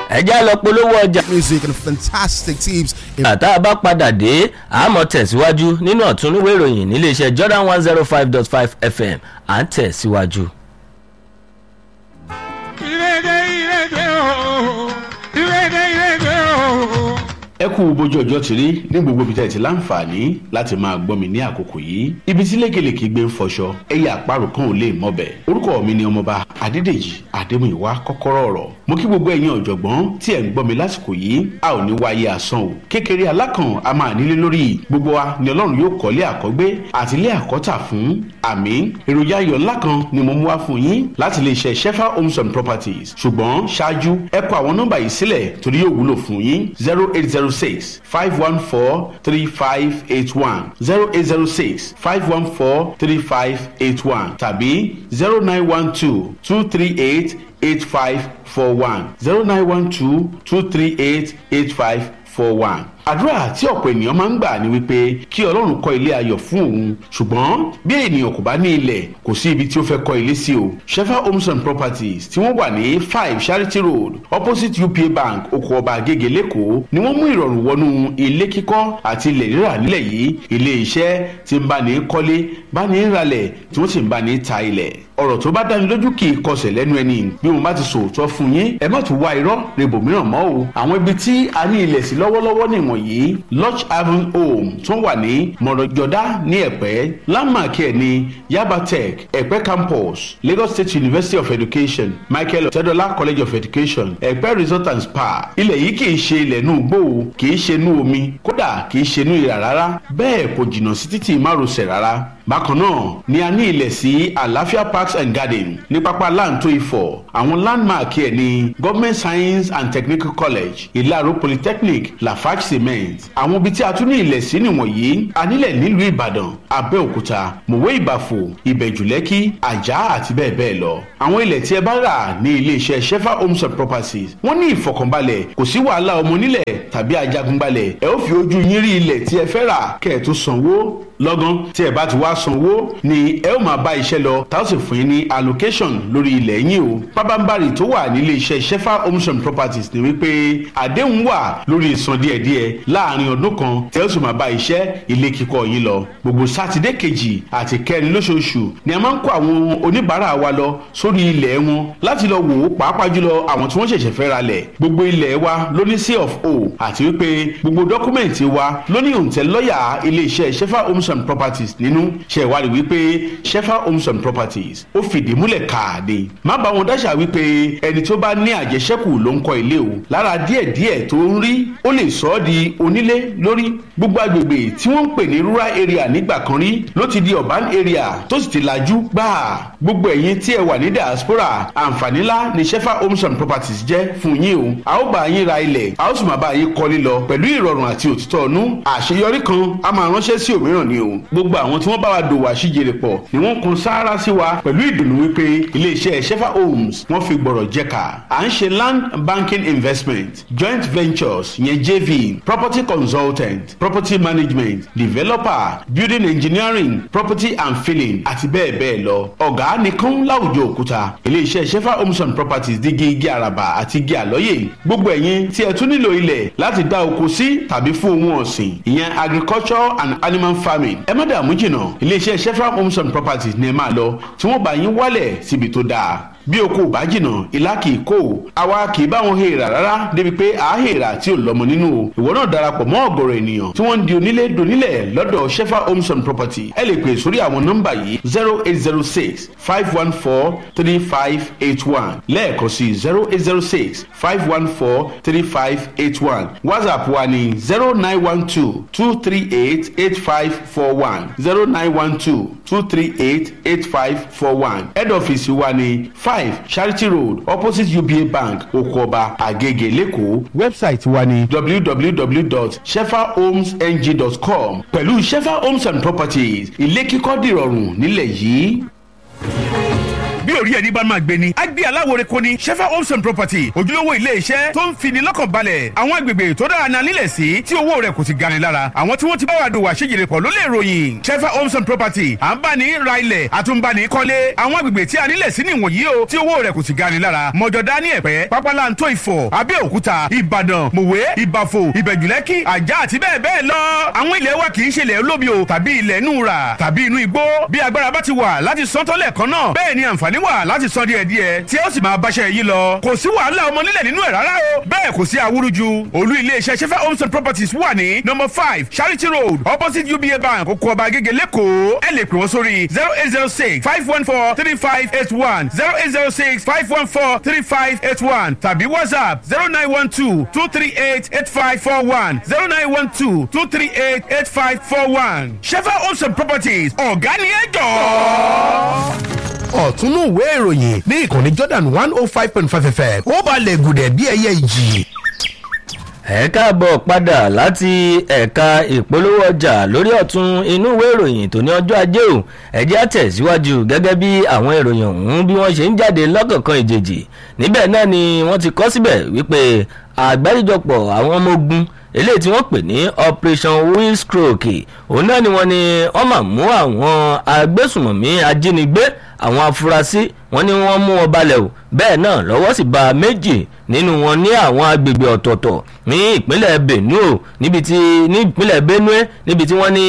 ẹ já lọ polówó ọjà. music and fantastic teams in àtà bá padà dé àmọ́ tẹ̀síwájú nínú ọ̀túnúwé ìròyìn níléeṣẹ́ Jordan one zero five dot five FM à ń tẹ̀síwájú. ìrèdè ìrèdè ooo ìrèdè ìrèdè ooo. ẹ kú bójú ọjọ́ ti rí ní gbogbo ibi tẹ́ ẹ ti láǹfààní láti máa gbọ́ mi ní àkókò yìí ibi tí lékelèké gbé ń fọṣọ ẹ̀yà àparò kan ò lè mọ̀bẹ̀ orúkọ mi ni ọmọba adédèjì adémúyìwá kọ́kọ́rọ́ ọ̀rọ̀ mo kí gbogbo ẹ̀yin ọ̀jọ̀gbọ́n tí ẹ̀ ń gbọ́ mi lásìkò yìí a ò ní wáyé asán o kékeré alákàn a máa nílé lórí gbogbo wa ni ọlọ́run yóò kọ́lé àkọ́gbé àti ilé àkọ́tà fún àmì èròjà ayọ̀ ńlá kan ni mo mú wá fún yín láti lè ṣe shefa homes and properties ṣùgbọ́n ṣáájú ẹ kọ àwọn nọ́mbà yìí sílẹ̀ torí yóò wúlò fún yín zero eight zero six five one four three five eight one zero eight zero six five one four three five eight one tàbí zero nine one two two three eight eight five four one zero nine one two two three eight eight five four one àdúrà tí ọ̀pọ̀ ènìyàn máa ń gbà ní wípé kí ọlọ́run kọ́ ilé ayọ̀ fún òun ṣùgbọ́n bí ènìyàn kò bá ní ilẹ̀ kò sí ibi tí ó fẹ́ kọ́ ilé sí o shefa homes and properties tí wọ́n wà ní five charity road opposite upa bank oko ọba agége lẹ́kọ̀ọ́ ni wọ́n mú ìrọ̀rùn wọnú ilé kíkọ́ àti ilẹ̀ rírà nílẹ̀ yìí ilé iṣẹ́ tí ń bá ní kọ́lé bá ní ralẹ̀ tí wọ́n sì ń bá ní ta ilẹ̀ ọ̀rọ̀ tó bá dáni lójú kì í kọsẹ̀ lẹ́nu ẹni bí mo bá ti sòótọ́ fún yín ẹ má tún wá irọ́ rebòmíràn mọ́ o àwọn ibi tí a ní ilẹ̀ sí lọ́wọ́lọ́wọ́ nìwọ̀nyí lodge haven home tó wà ní mọ̀rọ̀jọ́dá ní ẹ̀pẹ́ landmark ẹ̀ ní yaba tech ẹ̀pẹ́ campus lagos state university of education michael ọ̀tẹ́dọ́lá college of education ẹ̀pẹ́ resort and spa ilẹ̀ yìí kì í ṣe ilẹ̀ inú igbó o kì í ṣe inú omi kódà kì í ṣe inú ìrà rárá bẹ́ẹ̀ kò jìnnà sí títì márosẹ̀ rárá bákan náà ni a ní ilẹ̀ sí àlàáfíà parks and garden ní pápá láǹtó ifọ̀ àwọn landmark ẹ̀ ní government science and technical college ìlàró polytechnic lafarge cement àwọn ibi tí a tún ní ilẹ̀ sí nìwọ̀nyí a nílẹ̀ nílùú ìbàdàn abẹ́òkúta mòwe ìbàfò ìbẹ̀jùlẹ́kì àjà àti bẹ́ẹ̀ bẹ́ẹ̀ lọ àwọn ilẹ̀ tí ẹ bá rà ní iléeṣẹ́ shefa homes and properties wọ́n ní ìfọkànbalẹ̀ kò sí wàhálà ọmọ nílẹ̀ tàbí ajagunbalẹ̀ ẹ ó fi ojú yín rí ilẹ̀ tí ẹ fẹ́ rà kẹ́ ẹ̀ tó sanwó lọ́gán tí ẹ bá ti wá sanwó ni ẹ ó máa bá iṣẹ́ lọ tá ó sì fún yín ní allocation lórí ilẹ̀ yín o pábánbárì tó wà nílé iṣẹ́ shefa homes and properties ni wípé àdéhùn wà lórí ìsan díẹ̀díẹ̀ láàrin ọdún kan tẹ́ ó sì máa bá iṣẹ́ ilé kíkọ́ yín lọ gbogbo sátidé kejì àti kẹrin lóṣooṣù ni a máa ń kó àwọn oníbàárà wa lọ sórí ilẹ̀ wọn láti lọ wò ó pàápàá jùlọ àwọn tí wọ́n ṣẹ̀ṣẹ̀ fẹ́ ra lẹ̀ gbogbo ilẹ̀ wa ló ní C of O àti wípé gbogbo dọ́kúmẹ̀ntì wa ló ní òǹtẹ̀ lọ́yà ilé iṣẹ́ shefa homes and properties nínú ṣe ìwádìí wípé shefa homes and properties ó fìdí múlẹ̀ káàdé má bá wọn dáṣà wípé ẹni tó bá ní àjẹṣẹ́kù ló ń kọ́ ilé o lára díẹ̀díẹ̀ tó ń rí ó lè sọ ọ́ di onílé lórí gbogbo agbègbè tí wọ́n ń pè ní rural area nígbà kan rí ló ti di urban area tó sì ti lajú gbáà gbogbo ẹ̀yin tí ẹ wà ní diaspora àǹfààní ńlá ni shefa homes and properties jẹ́ fún yín o a ó bá yín ra ilẹ̀ a ó sì máa bá yín kọ́lé lọ pẹ̀lú ìrọ̀rùn àti òtítọ́ ọ̀nú àṣeyọrí kan a máa ránṣẹ́ sí òmíràn ni o gbogbo àwọn tí wọ́n bá wa dòwò àṣìjèrè pọ̀ ni wọ́n kun sáárá sí wa pẹ̀lú ìdùnnú wípé iléeṣẹ́ shefa homes wọ́n fi gbọ̀rọ̀ jẹ́ka à ń ṣe land banking investment joint ventures yẹn jv property consultant property management developer building engineering property and filling àti bẹ́ẹ̀ bẹ́ẹ̀ lọ ọ̀gá nìkan láwùjọ òkúta iléeṣẹ́ shefa homes and properties dígí igi àràbà àti igi àlọ́yè gbogbo ẹ̀yin tí ẹ tún nílò ilẹ̀ láti dá oko sí tàbí fún ohun ọ̀sìn ìyẹn agriculture and animal farming ẹ má dààmú jìnnà iléeṣẹ́ shefa homes and properties ni ẹ máa lọ tí wọ́n bá yín wálẹ̀ síbi tó dáa bí oko ò bá jìnnà ìlà kì í kó o àwa kì í bá wọn hèèrà rárá débi pé à á hèèrà tí ò lọ́mọ nínú o ìwọ náà darapọ̀ mọ́ ọ̀gọ̀rọ̀ ènìyàn tí wọ́n ń di onílé donílẹ̀ lọ́dọ̀ shefa homes and property ẹ lè pè sórí àwọn nọ́mbà yìí zero eight zero six five one four three five eight one lẹ́ẹ̀kan sí zero eight zero six five one four three five eight one whatsapp wa ní zero nine one two two three eight eight five four one zero nine one two two three eight eight five four one head office wa ní five charity road opposite uba bank okoba agege lẹ́kọ̀ọ́ website wa ní www.shefahomesng.com pẹ̀lú shefa homes and properties ilé kíkọ́ dìrọ̀rùn nílẹ̀ yìí. bí orí ẹni bá máa gbé ni á gbé aláwòrán kò ní shefa homes and property ojúlówó ilé iṣẹ́ tó ń fini lọ́kàn balẹ̀ àwọn agbègbè tó dára náà nílẹ̀ sí tí owó rẹ̀ kò sì gani lára àwọn tí wọ́n ti bá wa dòwò àṣejìrè pọ̀ ló lè ròyìn shefa homes and property à ń bá ní ra ilẹ̀ àtúnbani kọ́lé àwọn agbègbè tí a nílẹ̀ sí nìwọ̀nyí o tí owó rẹ̀ kò sì gani lára mọ̀jọ̀dá ní ẹ̀pẹ́ pápálantó ìfọ̀ abẹ́òkúta ìbàdàn mòwe ìbàfò ìbẹ̀jùlẹ́kì àjà àti bẹ́ẹ̀ bẹ́ẹ̀ lọ àwọn ilẹ̀ wa kì í ṣe ilẹ̀ olómi o tàbí ilẹ̀ inú ra tàbí inú igbó bí agbára bá ti wà láti san tọ́lẹ̀ kan náà bẹ́ẹ̀ ni àǹfààní wà láti san díẹ̀ díẹ̀ tí ó sì máa báṣẹ́ yìí lọ kò sí wàhálà ọmọ nílẹ̀ nínú ẹ̀ rárá o bẹ́ẹ̀ kò sí awúrúju olú iléeṣẹ́ sefa homes and properties wà ní number five charity road opposite uba bank oko ọba agége lẹ́kọ̀ọ́ ẹ lè pè wọ́n sórí zero eight zero six five one four three five eight one zero eight zero six five one four three five eight one tàbí whatsapp zero nine one two two three eight eight five four one zero nine one two two three eight eight five four one sefa homes and properties ọ̀gá ni ẹ jọ̀ọ́ ọ̀túnú ìwé ìròyìn ní ìkànnì jordan one oh five point five fm ó balẹ̀ gùdẹ̀ bí ẹyẹ ìjì. ẹ káàbọ̀ padà láti ẹ̀ka ìpolówó ọjà lórí ọ̀tún inú ìwé ìròyìn tó ní ọjọ́ ajé o ẹ̀jẹ̀ àtẹ̀síwájú gẹ́gẹ́ bí àwọn ìròyìn ọ̀hún bí wọ́n ṣe ń jáde lọ́kọ̀ọ̀kan ìjèjì níbẹ̀ náà ni wọ́n ti kọ́ síbẹ̀ wípé àgbáríjọpọ̀ àwọn ọmọ ogun eléyìí tí wọ́n pè ní operation wheelstroke òun náà ni wọ́n ní wọ́n máa mú àwọn agbésùmọ̀mí ajínigbé àwọn afurasí wọ́n ní wọ́n mú wọn balẹ̀ o bẹ́ẹ̀ náà lọ́wọ́ sì bá méjì nínú wọn ní àwọn agbègbè ọ̀tọ̀ọ̀tọ̀ ní ìpínlẹ̀ benue níbi tí ní ìpínlẹ̀ benue níbi tí wọ́n ní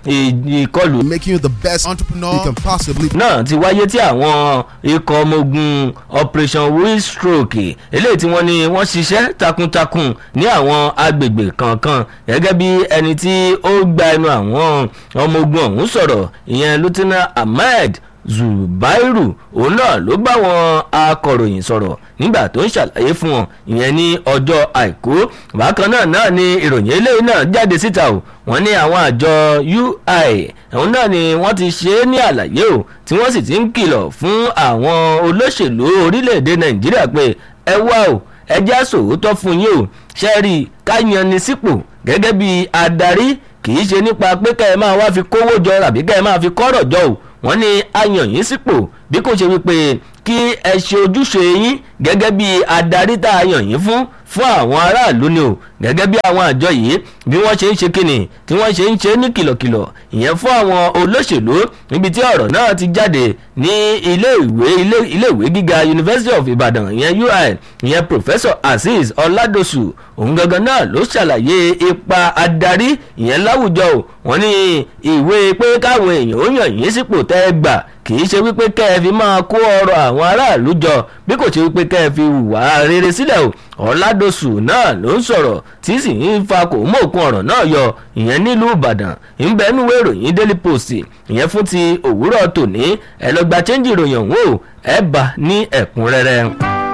ìkọlù Making you the best entrepreneur you can possibly be. náà ti wáyé tí àwọn ikọ̀ ọmọ ogun operation wheelstroke eléyìí tí wọ́n ní wọ́n ṣiṣẹ́ takuntakun ní àwọn agbègbè kankan gẹ́gẹ́ bí ẹni tí ó gba ẹnu àwọn ọmọ ogun ọ̀hún sọ̀rọ̀ ìyẹn lieutenant ahmed zubairu òun náà ló bá wọn akọ̀ròyìn sọ̀rọ̀ nígbà tó ń ṣàlàyé fún wọn ìyẹn ní ọjọ́ àìkú bákan náà náà ni ìròyìn eléyìí náà jáde síta o wọ́n ní àwọn àjọ ui òun náà ni wọ́n ti ṣe é ní àlàyé o tí wọ́n sì ti ń kìlọ̀ fún àwọn olóṣèlú orílẹ̀-èdè nàìjíríà pé ẹ wá o ẹ já sòótọ́ fún yín o ṣẹ́ẹ̀rì ká yan ni sípò gẹ́gẹ́ bí adarí kì í ṣe nípa pé kẹ́ ẹ máa wá fi kówó jọ àbí kẹ́ ẹ máa fi kọ́rọ̀ jọ o wọ́n ní ayàn yín sípò bí kò ṣe wípé kí ẹ ṣe ojúṣe yín gẹ́gẹ́ bí adarí tá a yàn yín fún fún àwọn aráàlú ni o gẹ́gẹ́ bí àwọn àjọ yìí bí wọ́n ṣe ń ṣe kíni tí wọ́n ṣe ń ṣe ní kìlọ̀kìlọ̀ ìyẹn fún àwọn olóṣèlú níbi tí ọ̀rọ̀ náà ti jáde ní ilé ìwé ilé ìwé gíga university of ibadan ìyẹn ui ìyẹn professor azeez ọládọ̀sù òun gangan náà ló ṣàlàyé ipa adarí ìyẹn láwùjọ o wọ́n ní ìwé pé káwọn èèyàn ó yàn yín sípò tẹ́ ẹ gbà kì í ṣe wípé kẹ́ ẹ fi máa kó ọrọ̀ àwọn aráàlú jọ bí kò ṣe wípé kẹ́ ẹ fi hùwà rere sílẹ̀ o ọ̀làdọ̀sù náà ló ń sọ̀rọ̀ tí sì ń fa kò mú òkun ọ̀rọ̀ náà yọ ìyẹn nílùú ìbàdàn ìbẹ́nuwé ìròyìn daily post ìyẹn fún ti òwúrọ̀ tòní ẹ lọ gba chẹ́ńjì ìròyìn ọ̀hún o ẹ bá ní ẹ̀kúnrẹ́rẹ́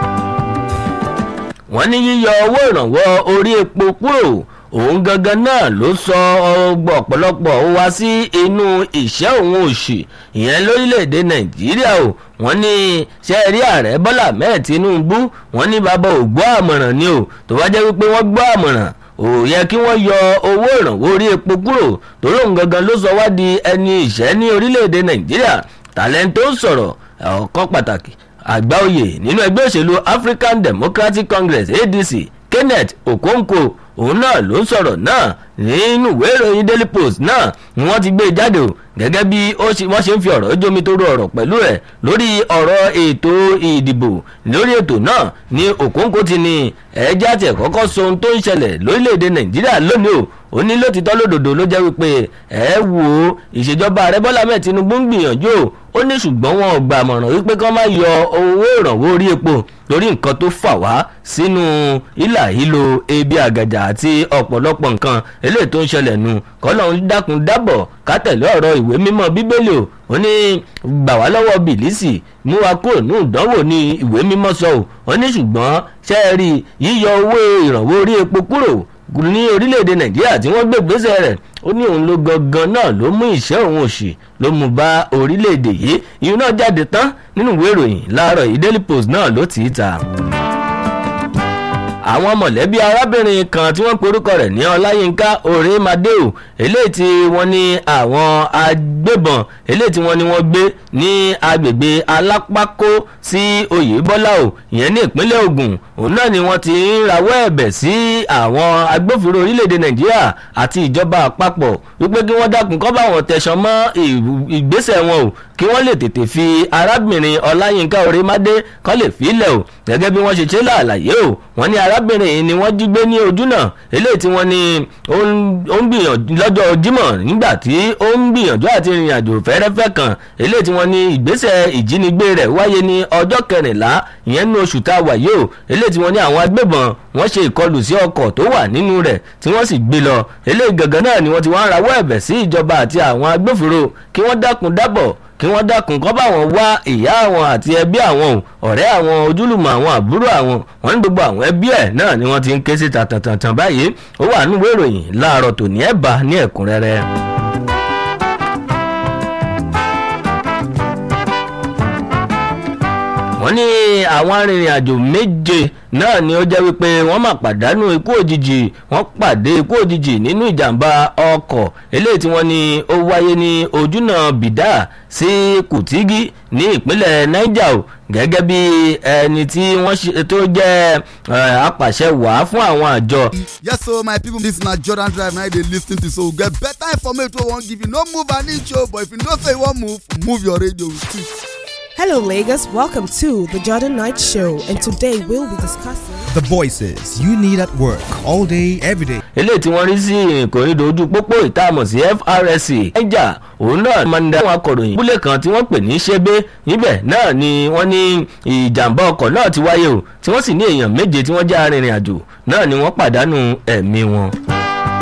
wọ́n ní yíyọ owó ìrànwọ́ orí epo kúrò òun gangan náà ló sọ ọgbọ ọ̀pọ̀lọpọ̀ wá sí inú ìṣẹ́ òun òṣì ìyẹn lórílẹ̀‐èdè nàìjíríà o wọ́n ní sẹ́ẹ̀rí ààrẹ bọ́lá mẹ́ẹ̀ tinubu wọ́n ní bàbá ò gbọ́ àmọ̀ràn ni o tó bá jẹ́ wípé wọ́n gbọ́ àmọ̀ràn ò yẹ kí wọ́n yọ owó ìrànwọ́ orí epo kúrò torí òun gangan ló sọ wá di ẹni ìṣẹ́ ní orílẹ̀‐èdè nàìjíríà tàlẹ́ńtò sọ̀rọ̀ ọ̀kan pàtàkì àgbà oyè nínú ẹgbẹ́ òṣèlú african democratic congress adc kenneth okonkwo òun náà ló ń sọ̀rọ̀ náà nínú ìwé ìròyìn daily post náà ni wọ́n ti gbé jáde o gẹ́gẹ́ bí wọ́n ṣe ń fi ọ̀rọ̀ jómi tó ro ọ̀rọ̀ pẹ̀lú ẹ̀ lórí ọ̀rọ̀ ètò ìdìbò lórí ètò náà ni òkóńkó ti ní ẹ̀ẹ́dí àti ẹ̀kọ́kọ́ sọ ohun tó ń ṣẹlẹ̀ lórílẹ̀‐èdè nàìjíríà lónìí o ó ní lótìtọ́ lódòdó ló jẹ́ wípé ẹ wo ìṣèjọba ààrẹ bọ́lá mẹ́ẹ̀ tinubu ń gbìyànjú o ó ní ṣùgbọ́n wọn ò gbà mọ̀ràn wípé kán má yọ owó ìrànwọ́ orí epo lórí nǹkan tó fà wá sínú ìlà ìlò ebi àgàjà àti ọ̀pọ̀lọpọ̀ nǹkan eléyìí tó ń ṣẹlẹ̀ nu kọ́lọ́hún dákun dábọ̀ ká tẹ̀lé ọ̀rọ̀ ìwé mímọ́ bíbélì o ó ní gbà wá lọ́wọ́ bìlísì mú wa kúrò ní ìdánwò ní ìwé mímọ́ sọ o ó ní ṣùgbọ́n ṣe é rí yíyọ owó ìrànwọ́ orí epo kúrò ní orílẹ̀-èdè nàìjíríà tí wọ́n gbé ìgbésẹ̀ rẹ̀ ó ní òun ló gangan náà ló mú ìṣẹ́ òun òṣì ló mú bá orílẹ̀-èdè yìí ìyún náà jáde tán nínú ìwé ìròyìn láàárọ̀ yìí daily post náà ló tì í ta àwọn mọ̀lẹ́bí arábìnrin kan tí wọ́n porúkọ rẹ̀ ní ọláyínká òrèmadéò eléyìí tí wọ́n ní àwọn agbébọn eléyìí tí wọ́n ní wọ́n gbé ní agbègbè alápákó sí oyèbọ́lá o ìyẹn ní ìpínlẹ̀ ogun òun náà ni wọ́n ti ń rawọ́ ẹ̀bẹ̀ sí àwọn agbófinró orílẹ̀-èdè nàìjíríà àti ìjọba àpapọ̀ wípé kí wọ́n dákun kọ́ bá wọn tẹ̀sán mọ́ ìgbésẹ̀ wọn o kí wọ́n lè tètè fi arábìnrin ọláyínká orímadé kọ́ lè filẹ̀ o gẹ́gẹ́ bí wọ́n ṣe ṣe láàlàyé o wọ́n ní arábìnrin yìí ni wọ́n jí gbé ní ojú náà eléyìí tí wọ́n ní ó ń gbìyànjú lọ́jọ́ jímọ̀ nígbà tí ó ń gbìyànjú àti ìrìn àjò fẹ́rẹ́fẹ́ kan eléyìí tí wọ́n ní ìgbésẹ̀ ìjínigbé rẹ̀ wáyé ní ọjọ́ kẹrìnlá ìyẹn ní oṣù tá a wà yìí o eléyìí tí wọ́n ní àwọn agbébọn wọ́n ṣe ìkọlù sí ọkọ̀ tó wà nínú rẹ̀ tí wọ́n sì gbé lọ eléyìí gangan náà ni wọ́n ti wá ń rawọ́ ẹ̀bẹ̀ sí ìjọba àti àwọn agbófinró kí wọ́n dákun dábọ̀ kí wọ́n dákun kọ́ bá wọn wá ìyá àwọn àti ẹbí àwọn o ọ̀rẹ́ àwọn ojúlùmọ̀ àwọn àbúrò àwọn wọ́n ní gbogbo àwọn ẹbí ẹ̀ náà ni wọ́n ti ń ké sí tàtàtàtàn báyìí ó wà nínú ìròyìn láàárọ̀ tòní ẹ̀ bá ní ẹ̀kúnrẹ́rẹ́. wọ́n ní àwọn arìnrìn-àjò méje náà ni ó jẹ́ wípé wọ́n máa pàdánù ikú òjijì wọ́n pàdé ikú òjijì nínú ìjàmbá ọkọ̀ eléyìí tí wọ́n ní ó wáyé ní ojúnà bìdá sí kùtígí ní ìpínlẹ̀ niger o gẹ́gẹ́ bí ẹni tí wọ́n ṣe tó jẹ́ apàṣẹ wàá fún àwọn àjọ. yes so my people this na jordan drive na you dey lis ten to so we get better information wey we wan give you no move an inch o but if you know say you wan move move your radio with it. Hello, Lagos. Welcome to the Jordan Night Show, and today we'll be discussing. The voices you need at work all day, every day. eléyìí tí wọ́n rí sí ìkòrídò ojú pópó ìtààmù sí FRSC ẹ̀jà òun náà máa ń da àwọn akọ̀ròyìn ìbúlẹ̀ kan tí wọ́n pè ní ṣébé níbẹ̀ náà ni wọ́n ní ìjàmbá ọkọ̀ náà ti wáyé o tí wọ́n sì ní èèyàn méje tí wọ́n jẹ́ arìnrìn àjò náà ni wọ́n pàdánù ẹ̀mí wọn.